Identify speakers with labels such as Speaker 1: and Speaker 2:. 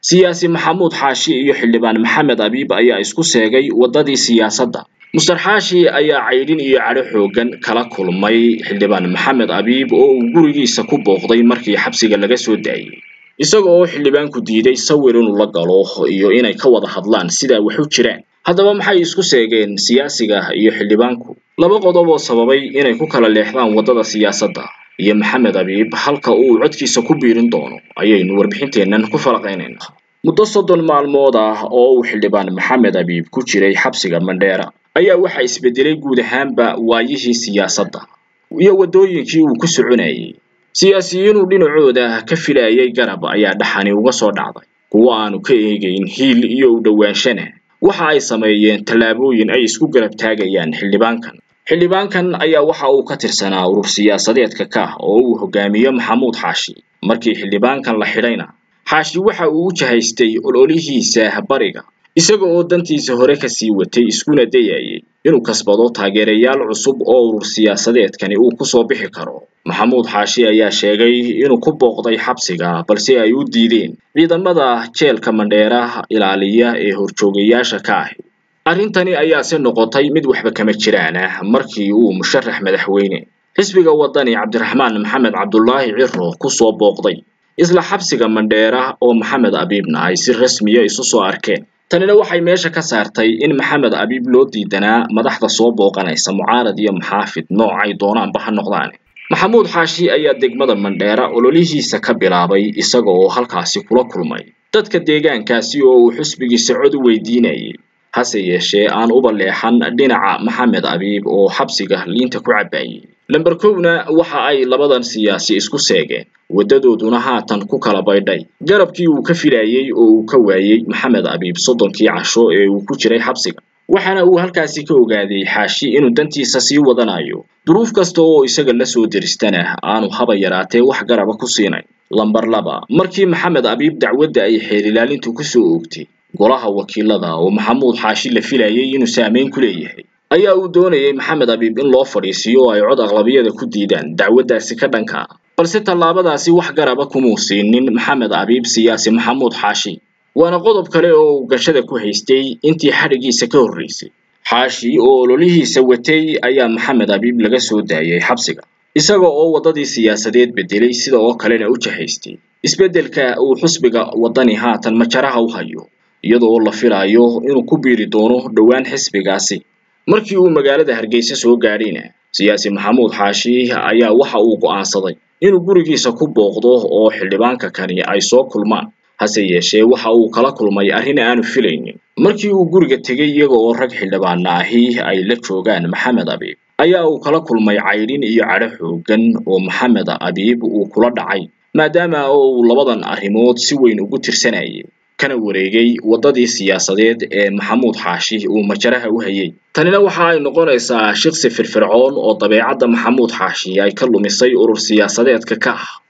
Speaker 1: siyaasi maxamuud xaashi iyo xildhibaan maxamed abiib ayaa isku seegay waddadii siyaasadda muster xaashi ayaa caydhin iyo cadho xooggan kala kulmay xildhibaan maxamed abiib oo uu gurigiisa ku booqday markii xabsiga laga soo daayey isaga oo xildhibaanku diiday sawir inuu la galo iyo inay ka wada hadlaan sidaa wax u jiraan haddaba maxay isku seegeen siyaasiga iyo xildhibaanku laba qodob oo sababay inay ku kala leexdaan waddada siyaasadda iyo maxamed abiib halka uu codkiisa ku biirin doono ayaynu warbixinteennan ku falaqaynaynaa muddo soddon maalmood ah oo uu xildhibaan maxamed abiib ku jiray xabsiga mandheera ayaa waxaa isbedelay guud ahaanba waayihii siyaasadda iyo waddooyinkii uu ku soconayay siyaasiyiinuu dhinacooda ka filayay garab ayaa dhaxani uga soo dhacday kuwo aanu ka eegayn hiil iyo u dhowaanshana waxa ay sameeyeen tallaabooyin ay isku garab taagayaan xildhibaankan xildhibaankan ayaa waxa uu ka tirsanaa urur siyaasadeedka ka oo uu hogaamiyo maxamuud xaashi markii xildhibaankan la xidhayna xaashi waxa uu u jahaystay ololihiisa bariga isaga oo dantiisa hore kasii watay iskuna dayayay inuu kasbado taageerayaal cusub oo urur siyaasadeedkani uu kusoo bixi karo maxamuud xaashi ayaa sheegay inuu ku booqday xabsiga balse ay u diideen ciidamada jeelka mandheera ilaaliya ee horjoogayaasha ka ahi arrintani ayaase noqotay mid waxba kama jiraan ah markii uu musharax madaxweyne xisbiga waddani cabdiraxmaan maxamed cabdulaahi ciro kusoo booqday isla xabsiga mandheera oo maxamed abiibna ay si rasmiya isu soo arkeen tanina waxay meesha ka saartay in maxamed abiib loo diidanaa madaxda soo booqanaysa mucaarad iyo maxaafid noocay doonaanba ha noqdaan maxamuud xaashi ayaa degmada mandheera ololihiisa ka bilaabay isaga oo halkaasi kula kulmay dadka deegaankaasi oo uu xisbigiisa cod u weydiinayay hase yeeshee aan uba leexan dhinaca maxamed abiib oo xabsiga liinta ku cabbaayay lamber kowna waxa ay labadan siyaasi isku seegeen waddadooduna haatan ku kala baydhay garabkii uu ka filayey oo uu ka waayey maxamed abiib soddonkii casho ee uu ku jiray xabsiga waxaana uu halkaasi ka ogaaday xaashi inuu dantiisa sii wadanayo duruuf kasta oo isaga la soo deristana aanu haba yaraatee wax garaba ku siinayn lamber laba markii maxamed abiib dacwadda ay xeelilaalintu kusoo oogtay golaha wakiilada oo maxamuud xaashi la filayay inuu saameyn ku leeyahay ayaa uu doonayay maxamed abiib in loo fadhiisiyo oo ay cod aqlabiyada ku diidaan dacwaddaasi ka dhanka ah balse tallaabadaasi wax garaba kumuu siinin maxamed abiib siyaasi maxamuud xaashi waana qodob kale oo uu gashada ku haystay intii xadhigiisa ka horreysay xaashi oo ololihiisa watay ayaa maxamed abiib laga soo daayay xabsiga isaga oo waddadii siyaasadeed bedelay sida oo kalena u jahaystay isbeddelka uu xusbiga waddani haatan majaraha u hayo iyadoo la filaayo inuu ku biiri doono dhowaan xisbigaasi markii uu magaalada hargeysa soo gaadhayna siyaasi maxamuud xaashi ayaa waxa uu go'aansaday inuu gurigiisa ku booqdo oo xildhibaanka kani ay soo kulmaan hase yeeshee waxa uu kala kulmay arrin aanu filaynin markii uu guriga tegay iyaga oo rag xildhibaana ahi ay la joogaan maxamed abiib ayaa uu kala kulmay caydhin iyo cadho xooggan oo maxamed abiib uu kula dhacay maadaama oo uu labadan arrimood si weyn ugu tirsanayay kana wareegay waddadii siyaasadeed ee maxamuud xaashi uu majaraha u hayay tanina waxa ay noqonaysaa shaqsi firfircoon oo dabeecadda maxamuud xaashi ay ka lumisay urur siyaasadeedka ka ah